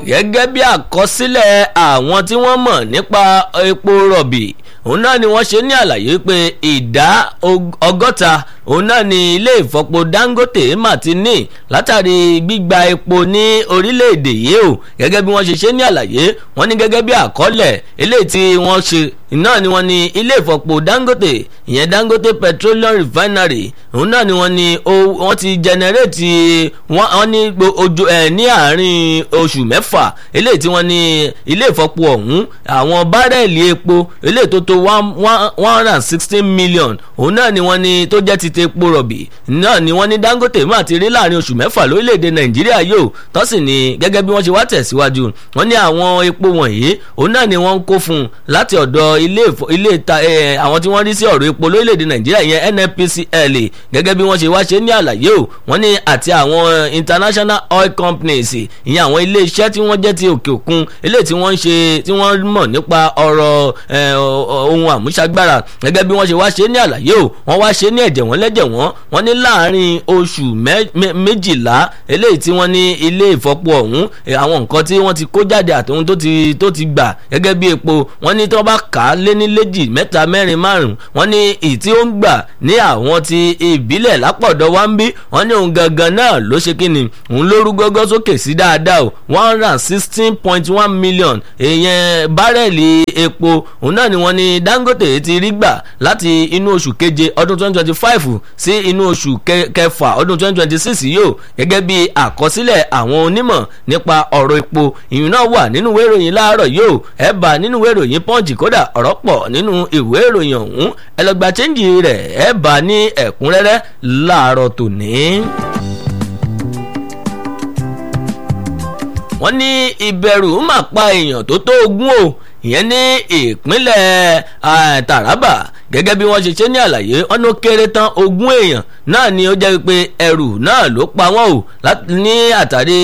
gẹ́gẹ́ bí àkọsílẹ̀ àwọn tí wọ́n mọ̀ nípa epo rọ̀bì òun náà ni wọ́n ṣe ní àlàyé pé ìdá ọgọ́ta òun náà ni ilé ìfọpo Dangote mà ti ní látàrí gbígba epo ní orílẹ̀-èdè yìí o gẹ́gẹ́ bí wọ́n ṣe ṣe ní àlàyé wọ́n ní gẹ́gẹ́ bí àkọọ́lẹ̀ eléyìí tí wọ́n ṣe náà ni wọ́n ní ilé ìfọpo Dangote ìyẹn Dangote Petroleum Refinery òun náà ni wọ́n ní wọ́n ti jẹnẹrétì wọ́n ní ojú ẹ̀ ní àárín oṣù mẹ́fà eléyìí tí wọ́n ní ilé ìfọpo ọ̀hún àwọn bárẹ̀lì epo eléyìí tó tó one hundred and sixteen million òun náà ni wọ́n ní tó jẹ́ ti te epo rọ̀bì náà ni wọ́n ní Dangote máa ti rí láàrin oṣù mẹ́fà lórílẹ̀‐èdè Nàìjíríà yóò tó sì ní gẹ́gẹ́ bí wọ́n ṣe wá tẹ̀síwájú wọ́n ní àwọn epo wọ̀nyí òun náà ni wọ́n ń kó fún un láti ọ̀dọ̀ ilé ilé ìta àwọn tí wọ́n rí sí ọ̀rọ̀ epo lórílẹ̀‐èdè Nàìjíríà yẹn NNPCL gẹ́gẹ́ bí wọ́n ṣe wá ṣe ní àlàyé o wọ́n ní àti àwọn international oil companies ìyẹn àwọn ilé iṣẹ́ tí wọ́n jẹ́ ti òkè òkun eléyìí tí wọ́n ń ṣe tí wọ́n mọ̀ nípa ọ̀rọ̀ ohun àmúṣagbára gẹ́gẹ́ bí wọ́n ṣe wá ṣe ní àlàyé o wọ́n wá ṣe ní ẹ̀jẹ̀ wọ́n lẹ́jẹ̀ wọ́n wọ́n ní láàárín oṣù méjìlá eléyìí tí wọ́n ní ilé ìfọpo ọ̀hún àwọn nǹkan tí wọ́n ti kó jáde àtòhun tó ti tó ti gbà gẹ́gẹ́ bí epo wọ́n ní tí wọ́n bá kà á lé ní léjì mẹ́ta mẹ́rin márùn wọ́n ní ìyí tí ó ń gbà ní àwọn ti ìbílẹ̀ lápọ̀dọ̀ wá ń bí wọ́n ní òun gangan náà ló ṣe kí ni òun ló rú gọ́gọ́ sókè sí dáadáa o one hundred and sixteen point one million èèyàn bárẹ̀lì epo òun náà ni wọ́n ní Dangote ti rí gbà láti inú oṣù keje ọdún twenty twenty five sí inú oṣù kẹfà ọdún twenty twenty six yóò gẹ́gẹ́ bí àkọsílẹ̀ àwọn onímọ̀ nípa ọ̀rọ̀ epo ìyún náà wà nínú ìwé ìròyìn láàárọ̀ yóò ẹ̀ bá nínú ìwé ìròyìn Punch kódà ọ̀rọ̀ pọ̀ nínú ìwé ìròyìn ọ̀hún ẹ lọ gba chẹ́ǹjì rẹ̀ ẹ̀ bá ní ẹ̀kúnrẹ́rẹ́ láàárọ̀ tòní. wọ́n ní ìbẹ̀rù máa pa èèyàn tó tó ogún o ìyẹn ní ìpínlẹ̀ Taraba gẹ́gẹ́ bí wọ́n ṣe ṣe ní àlàyé ọ̀nà kéré tán ogún èèyàn náà ni ó jẹ́ pé ẹrù náà ló pa wọ́n o ní àtàrí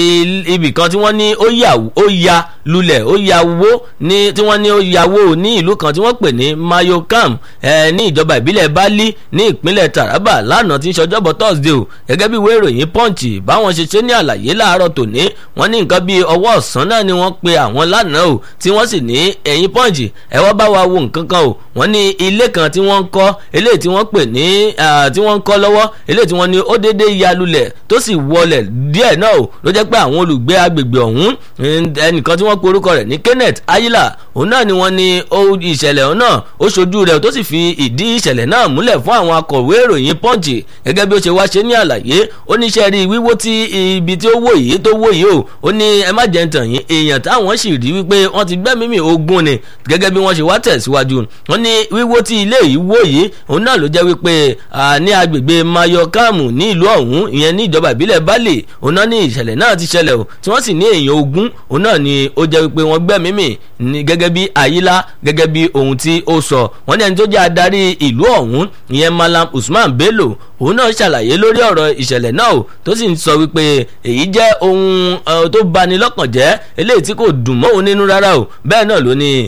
ibì kan tí wọ́n ní ó ya lulẹ̀ ó ya wó ní tí wọ́n ní ó ya wó ní ìlú kan tí wọ́n pè ní Mayokam ní ìjọba ìbílẹ̀ Bali ní ìpínlẹ̀ Taraba lánàá tí ń ṣọjọ́bọ̀ Thursday o gẹ́gẹ́ bí ìwé ìròyìn Punch báwọn ṣe ṣe ní àlàyé láàárọ̀ tòní wọ́n ní nǹkan bíi ọwọ́ ọ̀sán náà ni wọ́n pe àwọn lánàá o tí wọ́n sì ní ẹ̀yìn Punch ẹ wá bá wa wo nǹkan kan o wọ́n ní ilé kan tí wọ́n ń kọ́ eléyìí tí wọ́n pè ní tí wọ́n ń kọ́ lọ́wọ́ eléyìí tí wọ́n ní ó dédé ya lulẹ̀ tó sì wọlẹ̀ díẹ̀ náà o ló jẹ́ pé àwọn olùgbé agbègbè ọ̀hún ẹnìkan tí wọ́n pe orúkọ rẹ̀ ní Kenneth Ayila òun náà ni wọ́n ní ìṣẹ̀lẹ̀ ọ̀hún náà ó ṣojú rẹ̀ tó sì fi ìdí ìṣẹ̀lẹ̀ náà múlẹ̀ fún àwọn akọ̀wé ìròyìn Punch gẹ́gẹ́ bí ó ṣe wá ṣe ní àlàyé ó ní iṣẹ́ rí wíwó tí ibi tí ó wó yìí tó wó yìí o ó ní ẹ má jẹ́ ntàn yín èèyàn táwọn sì rí wípé wọ́n ti gbẹ́mí mi ogún ni gẹ́gẹ́ bí wọ́n ṣe wá tẹ̀síwájú wọ́n ní wíwó tí ilé yìí wó yìí òun náà ló jẹ́ wípé ní agbègbè Mayokamu ní ìlú ọ̀hún ìyẹn ní ìjọba ìbílẹ̀ Bali òun náà ní ìṣẹ̀lẹ̀ náà ti ṣẹlẹ̀ o tí wọ́n sì ní èèyàn ogún òun náà ni ó jẹ́ wípé wọ́n gbẹ́mí mì ní gẹ́gẹ́ bí Ayila gẹ́gẹ́ bí ohun tí ó sọ wọ́n ní ẹni tó jẹ́ adarí ìlú ọ̀hún ìyẹn Malam Usman Bello òun náà ṣàlàyé lórí ọ̀rọ̀ ìṣẹ̀lẹ̀ náà o tó sì ń sọ wípé èyí jẹ́ ohun tó bani lọ́kàn jẹ́ eléyìí tí kò dùn mọ́ òun nínú rárá o bẹ́ẹ̀ náà ló ní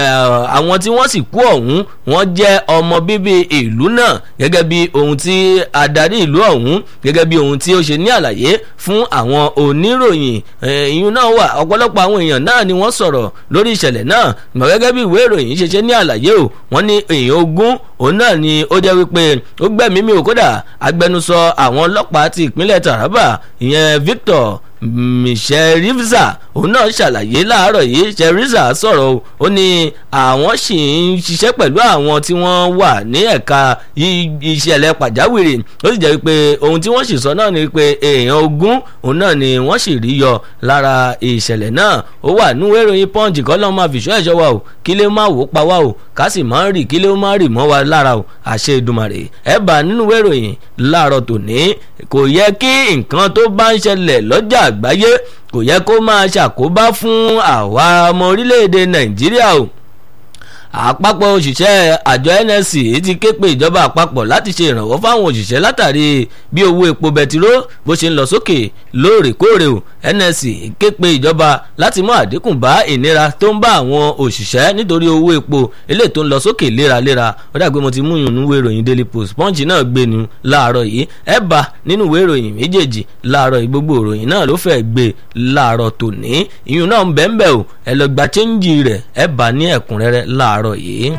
àwọn tí wọ́n sì kú ọ̀hún wọ́n jẹ́ ọmọ bíbí ìlú náà gẹ́gẹ́ bí ohun tí adarí ìlú ọ̀hún gẹ́gẹ́ bí ohun tí ó ṣe ní àlàyé fún àwọn oníròyìn ìyún náà wà ọ̀pọ̀lọpọ̀ àwọn èèyàn náà ni wọ́n sọ̀rọ̀ lórí ìṣẹ̀lẹ̀ náà mọ̀ gẹ́gẹ́ bí ìwé ìròyìn ṣe ṣe ní àlàyé o wọ́n ní èèyàn ogún òun náà ni ó jẹ́ wípé ó gbẹ̀mí mi ò kódà agbẹnusọ àwọn ọlọ́pàá ti ìpínlẹ̀ Taraba ìyẹn Victor Sherifza òun náà ṣàlàyé láàárọ̀ yìí Sherifza sọ̀rọ̀ o ó ní àwọn sì ń ṣiṣẹ́ pẹ̀lú àwọn tí wọ́n wà ní ẹ̀ka ìṣẹ̀lẹ̀ pàjáwìrì ó sì jẹ́ pé ohun tí wọ́n sì sọ náà ni pé èèyàn ogún òun náà ni wọ́n sì rí yọ lára ìṣẹ̀lẹ̀ náà ó wà nínú ìròyìn Punch kọ́ lọ́ọ́ máa fìṣọ́ ẹ̀ṣọ́ wa o kí lè má wò pa wá o ká sì máa ń rì kí lè má rì mọ́ wa lára o àṣẹ Èdùmàrè ẹ̀ bá nínú ìròyìn láàárọ̀ tòní kò yẹ kí nǹkan tó bá ń ṣẹlẹ̀ lọ́jà àgbáyé kò yẹ kó máa ṣàkóbá fún àwa ọmọ orílẹ̀-èdè nàìjíríà o àpapọ̀ òṣìṣẹ́ àjọ nsc ti ké pe ìjọba àpapọ̀ láti ṣe ìrànwọ́ fáwọn òṣìṣẹ́ látàrí bí owó epo bẹtiró bó ṣe ń lọ sókè lóòrèkóòrè o nsc ké pe ìjọba láti mú àdínkù bá ìnira tó ń bá àwọn òṣìṣẹ́ nítorí owó epo eléyìí tó ń lọ sókè léraléra ó dàgbé mo ti mú ìyún ìwé ìròyìn daily post punch náà gbé nu láàárọ̀ yìí ẹ bá nínú ìwé ìròyìn méjèèjì láàárọ̀ yìí gbogbo ìròyìn náà ló fẹ́ gbé láàárọ̀ tòní ìyún náà ń bẹ́ẹ̀ bẹ́ẹ̀ o ẹ lọ gba chẹ́ńjì rẹ̀ ẹ bá ní ẹ̀kúnrẹ́rẹ́ láàárọ̀ yìí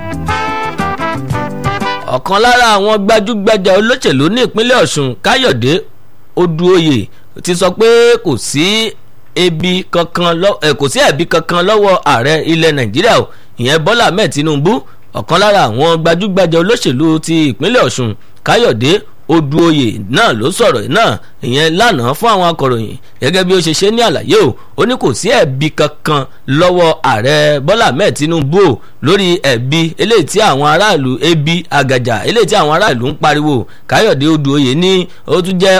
ọ̀kan lára àwọn gbajúgbajà olóṣèlú ní ìpínlẹ̀ ọ̀ṣun káyọ̀dé odúoyè ti sọ pé kò sí ebi kankan lọ ẹ kò sí ẹ̀bi kankan lọ́wọ́ ààrẹ ilẹ̀ nàìjíríà o ìyẹn bọ́lá ahmed tinubu ọ̀kan lára àwọn gbajúgbajà olóṣèlú ti ìpínlẹ̀ ọ̀ṣun káyọ̀dé odúoyè náà ló sọ̀rọ̀ náà ìyẹn lánàá fún àwọn akọ̀ròyìn gẹ́gẹ́ bí ó ṣe ṣe ní àlàyé o ó ní kò sí ẹ̀bi kankan lọ́wọ́ ààrẹ bọ́lá ahmed tinubu o lórí ẹ̀bi eléyìí tí àwọn aráàlú ebi àgàjà eléyìí tí àwọn aráàlú ń pariwo káyọ̀dé odúoyè ní ó tún jẹ́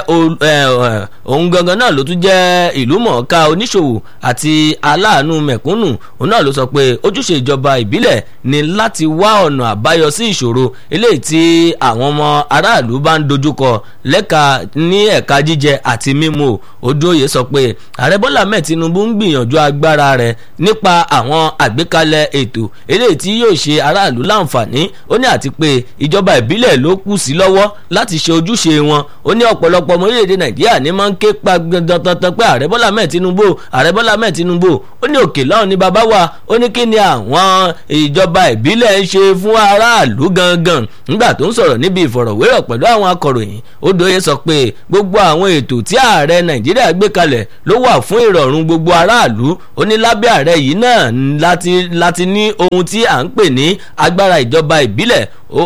òun gangan náà ló tún jẹ́ ìlú mọ̀ọ́ká oníṣòwò àti aláàánú mẹ̀kúnnù òun náà ló sọ pé ojúṣe ìjọba ìbílẹ̀ ni láti wá ọ̀nà àbáyọ sí ìṣòro eléyìí tí àwọn ọmọ aráàlú bá ń dojúkọ lẹ́ka ní ẹ̀ka jíjẹ àti mímu odúoyè sọ pé ààrẹ bọ́lá mẹ́ẹ̀ tinubu ń gbìyànjú agbára rẹ̀ nípa àwọn àgbékalẹ̀ ètò eléyìí tí yóò ṣe aráàlú láǹfààní ó ní àti pé ìjọba ìbílẹ̀ ló kù sí lọ́wọ́ láti ṣe ojúṣe wọn ó ní ọ̀pọ̀lọpọ̀ ọmọ orílẹ̀-èdè nàìjíríà ní máa ń ké pa dandan pé ààrẹ bọ́lá mẹ́ẹ̀ tinubu ààrẹ bọ́lá mẹ́ẹ̀ tinubu ó ní òkè lọ́hùn ní bàbá wa ó ní kí ni àwọn ìjọba ìbílẹ̀ ń ṣe fún aráàlú gangan nígbà tó ń sọ̀rọ̀ níbi ìfọ̀rọ̀wérọ̀ pẹ̀lú àwọn akọ̀ròyìn odòye sọ pé gbogbo àwọn ètò tí ààrẹ nàìjíríà gbé kalẹ̀ ló wà fún ìrọ̀rùn gbogbo aráàlú ó ní lábẹ́ ààrẹ yìí náà láti láti ní ohun tí à ń pè ní agbára ìjọba ìbílẹ̀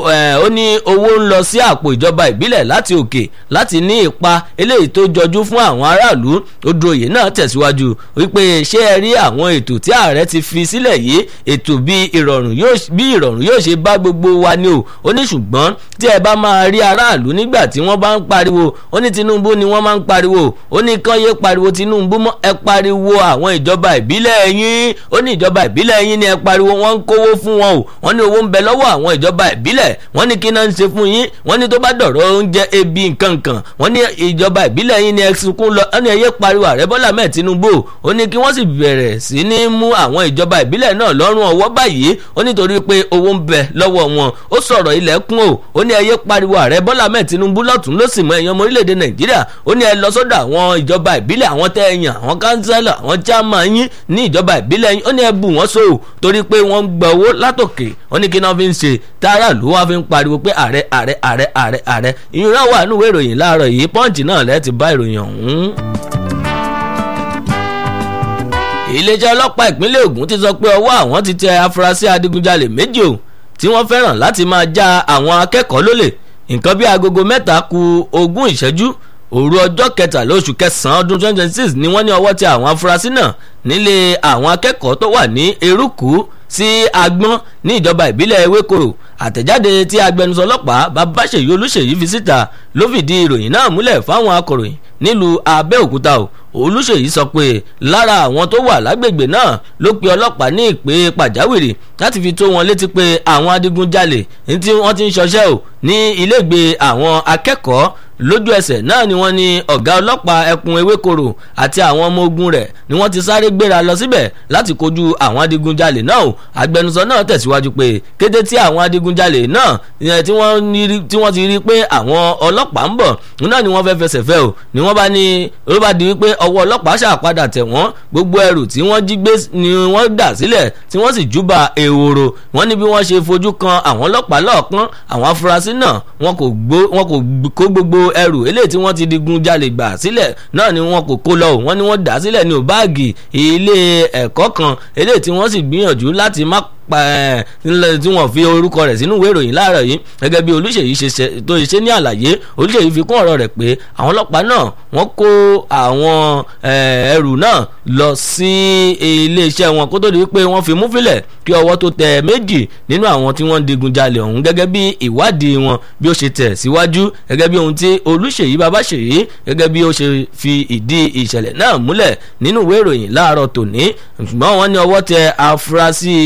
ó ní owó ń lọ sí àpò ìjọba ìbílẹ̀ láti òkè láti ní ipa eléyìí tó jọjú fún àwọn aráàlú odòye náà tẹ̀síwájú wípé ṣé ẹ rí àwọn ètò tí ààrẹ ti fi sílẹ̀ yìí ètò bí ìrọ̀rùn yóò ṣe bá gbogbo wa ni o ó ní ṣùgbọ́n tí ẹ bá máa rí aráàlú nígbà tí wọ́n bá ń pariwo ó ní tinubu ni wọ́n máa ń pariwo ó ní kán yé pariwo tinubu mọ́ ẹ pariwo àwọn ìjọba ìbílẹ̀ yín ó ní ìjọba ìbílẹ̀ yín ni ẹ pariwo wọ́n ń kówó fún wọn o wọ́n ní owó ń bẹ lọ́wọ́ àwọn ìjọba ìbílẹ̀ wọ́n ní kí náà ń ṣe fún yín wọ́n ní tó bá dọ̀rọ̀ oúnjẹ ebi nkankan wọ́n ní ìjọba ìbílẹ̀ yín ni ẹ sunkún lọ ó ní ẹ yé pariwo ààrẹ bọ́lá mẹ́ẹ̀ tinubu ó ní kí wọ́n sì bẹ̀rẹ̀ sí ní mú àwọn ìjọba ìbílẹ̀ náà lọ́rùn ọwọ́ báyìí ó nítorí pé owó ń bẹ lọ́wọ́ wọn ó sọ̀rọ̀ ilẹ̀kùn o ó ní ẹ yé pariwo ààrẹ bọ́lá mẹ́ẹ̀ tinubu lọ́tún ló sì mọ èèyàn ọmọ orílẹ̀-èdè nàìjíríà ó ní ẹ lọ sọ́dọ̀ àwọn ìjọba ìbílẹ̀ àwọn tẹ́ ẹ yàn àwọn kánsẹ́lọ̀ àwọn chairman yín ní ìjọba ìbílẹ̀ yín ó ní ẹ bù wọ́n so torí pé wọ́n ń gba owó látòkè ó ní kí náà fi ń ṣe tààrà ló wá fi ń pariwo pé ààrẹ ààrẹ ààrẹ ààrẹ ààrẹ ìyún náà wà nínú ìròyìn láàárọ̀ yìí pọ́ǹchì náà lẹ́ẹ̀ ti bá ìròyìn ọ̀hún iléeṣẹ́ ọlọ́pàá ìpínlẹ̀ Ògùn ti sọ pé ọwọ́ àwọn ti tẹ afurasí adigunjalè méjì o tí wọ́n fẹ́ràn láti máa já àwọn akẹ́kọ̀ọ́ lólè nǹkan bí agogo mẹ́ta ku ogún ìṣẹ́jú òru ọjọ́ kẹtàlá oṣù kẹsàn-án ọdún twenty twenty six ni wọ́n ní ọwọ́ tẹ àwọn afurasí náà nílé àwọn akẹ́kọ̀ọ́ tó wà ní eruku sí agbọ́n ní ìjọba ìbílẹ̀ ewékòrò àtẹ̀jáde tí agbẹnusọ ọlọ́pàá babáṣèyí olúṣèyí fi síta ló fìdí ìròyìn náà múlẹ̀ fáwọn akọ̀ròyìn nílùú abẹ́òkúta o olùṣèyí sọ pé lára àwọn tó wà lágbègbè náà ló pe ọlọ́pàá ní ìpè pàjáwìrì láti fi tó wọn létí pé àwọn adigunjalè ní tí wọ́n ti ń ṣọṣẹ́ o ní ilégbè àwọn akẹ́kọ̀ọ́ lójú ẹsẹ̀ náà ni wọ́n ní ọ̀gá ọlọ́pàá ẹkùn ewékoro àti àwọn ọmọ ogun rẹ̀ ni wọ́n ti sáré gbéra lọ síbẹ̀ láti kojú àwọn adigunjalè náà o agbẹnusọ náà tẹ̀síwájú pé kété tí àwọn adigunjalè náà tí wọ́n ti rí pé àwọn ọlọ́pàá ń bọ̀ náà ni wọ́n fẹ́ fẹsẹ̀ fẹ́ o ni wọ́n bá ní ló bá di wípé ọwọ́ ọlọ́pàá ṣàpadà tẹ̀ wọ́n gbogbo ẹrù tí wọ́n jí gbé ni wọ́n dà sílẹ̀ tí wọ́n sì júbà ehoro wọ́n ní bí wọ́n ṣe fojú kan àwọn ọlọ́pàá lọ́ọ̀kan àwọn afurasí náà wọn kò kó gbogbo ẹrù eléyìí tí wọ́n ti digun jalè gbà sílẹ̀ náà ni wọn kò kó lọ o wọ́n ní wọ́n dà sílẹ̀ ní báàgì ilé ẹ̀kọ́ kan eléyìí tí wọ́n sì gbìyànjú láti má tí wọ́n fi orúkọ rẹ̀ sínú ìwé ìròyìn láàárọ̀ yìí gẹ́gẹ́ bí olùṣèyí tó ṣe ní àlàyé olùṣèyí fi kún ọ̀rọ̀ rẹ̀ pé àwọn ọlọ́pàá náà wọ́n kó àwọn ẹrù náà lọ sí iléeṣẹ́ wọn kó tó di pé wọ́n fi mú fílẹ̀ kí ọwọ́ tó tẹ méjì nínú àwọn tí wọ́n ń digun jalè ọ̀hún gẹ́gẹ́ bí ìwádìí wọn bí ó ṣe tẹ̀ síwájú gẹ́gẹ́ bí ohun tí olùṣèyí babáṣèyí gẹ́gẹ́ bí ó ṣe fi ìdí ìṣẹ̀lẹ̀ náà múlẹ̀ nínú ìwé ìròyìn láàárọ̀ tòní ṣùgbọ́n wọ́n ní ọwọ́ tẹ afurasí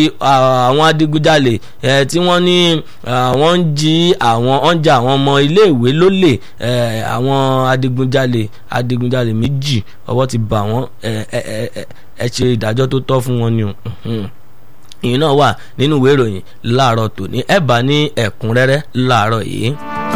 àwọn adigunjalè tí wọ́n ní wọ́n ń jí àwọn ọ̀njà àwọn ọmọ iléèwé lólè àwọn adigunjalè adigunjalè méjì ọwọ́ ti bà wọ́n ẹ ṣe ìdájọ́ tó tọ́ fún wọn ni o ìyẹn náà wà nínú ìwé ìròyìn láàárọ̀ tòní ẹ bá ní ẹ̀kúnrẹ́rẹ́ láàárọ̀ yìí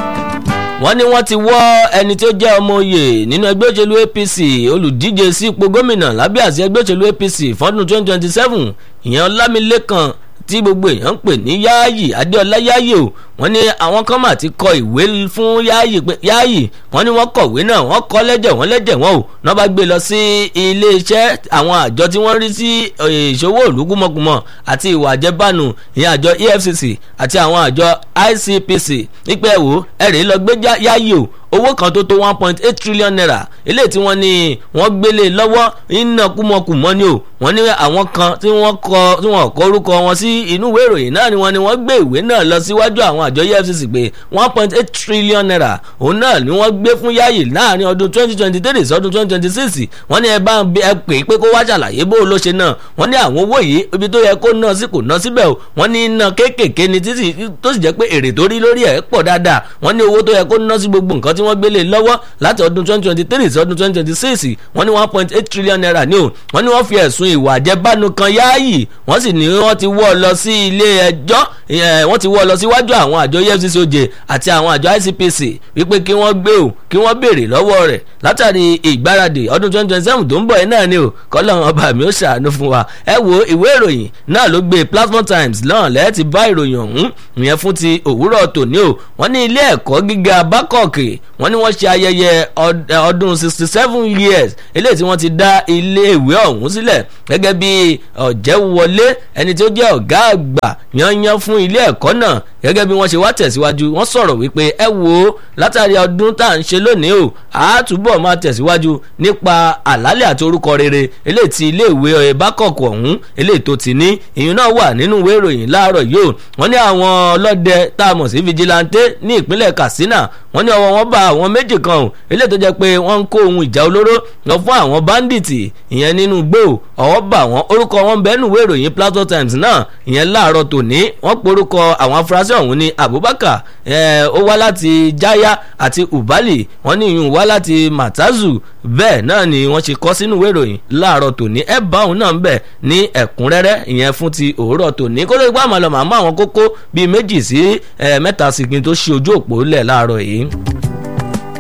wọ́n ní wọ́n ti wọ́ ẹni tí ó jẹ́ ọmọ oyè nínú ẹgbẹ́ òṣèlú APC olùdíje sí ipò gómìnà lábẹ́ àsíá ẹgbẹ́ òṣèlú APC fọ́dún 2027 ìyẹn Ọlámilékan tí gbogbo èèyàn ń pè ní Yáàyì Adéọlá Yáàyì o wọ́n ní àwọn kan mà ti kọ ìwé fún Yáàyì pé Yáàyì wọ́n ní wọ́n kọ̀wé náà wọ́n kọ lẹ́jẹ̀ wọ́n lẹ́jẹ̀ wọ́n o náà bá gbé lọ sí iléeṣẹ́ àwọn àjọ tí wọ́n rí sí ìṣòwò òlùkúmọ̀kùmọ̀ àti ìwà àjẹbánu ìyẹn àjọ EFCC àti àwọn àjọ ICPC nípa ẹ̀wò ẹ̀rẹ́ lọ gbé Yáàyì o owó kan tó tó one point eight trillion naira eléyìí tí wọ́n ní wọ́n gbélé lọ́wọ́ iná kúmọkùmọ́ ni o wọ́n ní àwọn kan tí wọ́n kọ tí wọ́n kọ orúkọ wọn sí inú ìwé ìròyìn náà ni wọ́n ní wọ́n gbé ìwé náà lọ síwájú àwọn àjọ EFCC pé one point eight trillion naira òun náà ni wọ́n gbé fún Yáyì láàrin ọdún twenty twenty three sọdún twenty twenty six wọ́n ní ẹ bá ẹ pè é pé kó wá ṣàlàyé bó ló ṣe náà wọ́n ní àwọn owó yìí ibi tó yẹ kó ná sí kò ná síbẹ̀ o wọ́n ní iná kéékèèké ni títí tó sì jẹ́ pé èrè tó rí lórí ẹ̀ pọ̀ dáadáa wọ́n ní owó tó yẹ kó ná sí gbogbo nǹkan tí wọ́n gbélé lọ́wọ́ láti ọdún twenty twenty three sí ọdún twenty twenty six wọ́n ní one point eight trillion naira ní o wọ́n ní wọ́n fi ẹ̀sùn ìwà àjẹbánu kan Yáàyì wọ́n sì ní wọ́n ti wọ́ ọ lọ sí ilé ẹjọ́ wọ́n ti wọ́ ọ lọ síwájú àwọn àjọ EFCC oje àti àwọn àjọ ICPC wípé kí wọ́n gbé o kí wọ́n béèrè lọ́wọ́ rẹ̀ látàrí ìgbáradì ọdún twenty twenty seven tó ń bọ̀ ẹ́ náà ni o kọ́lọ́run ọba mi ó ṣàánú fún wa ẹ wo ìwé ìròyìn náà ló gbé Platform Times náà lẹ́ẹ̀ ti bá ìròyìn ọ̀hún ìyẹn fún ti òwúrọ̀ tòní o wọ́n ní ilé ẹ̀kọ́ gíga bákọ̀ọ̀kì wọ́n ní wọ́n ṣe ayẹyẹ ọdún sixty seven years eléyìí tí wọ́n ti dá ilé ìwé ọ̀hún sílẹ̀ gẹ́gẹ́ bí ọ̀jẹ̀wọlé ẹni tí ó jẹ́ ọ̀gá àgbà yanyan fún ilé ẹ̀kọ́ náà gẹ́gẹ́ bí wọ́n ṣe wá tẹ̀síwájú wọ́n sọ̀rọ̀ wípé ẹ wo látàrí ọdún tá à ń ṣe lónìí o àátúbọ̀ máa tẹ̀síwájú nípa àlálẹ̀ àti orúkọ rere eléyìí tí ilé ìwé bákọ̀ọ̀kọ̀ ọ̀hún eléyìí tó ti ní ìyún náà wà nínú ìwé ìròyìn láàárọ̀ yìí o wọ́n ní àwọn ọlọ́dẹ tá a mọ̀ sí vigilante ní ìpínlẹ̀ Katsina wọ́n ní ọwọ́ wọn bá àwọn méjì kan o eléyìí tó jẹ́ pé wọ́n ń kó ohun ìjà olóró lọ fún àwọn báńdíìtì ìyẹn nínú igbó ọwọ́ bá wọn orúkọ wọn bẹ́ẹ̀ nù ìwé ìròyìn Plateau Times náà ìyẹn láàárọ̀ tòní wọ́n porúkọ àwọn afurasí ọ̀hún ní Abubakar ó wá láti Jaya àti Ubali wọ́n ní ìyún wá láti Matazu bẹ́ẹ̀ náà ni wọ́n ṣe kọ́ sínú ìwé ìròyìn láàárọ̀ tòní ẹ bá òun náà ń bẹ̀ ní ẹ̀kúnrẹ́rẹ́ ìyẹn fún ti òwúrọ̀ tòní kó ló gbá àmàlọ́ màmá àwọn kókó bíi méjì sí mẹ́ta sí kí n tó ṣe ojú òpó lẹ̀ láàárọ̀ yìí.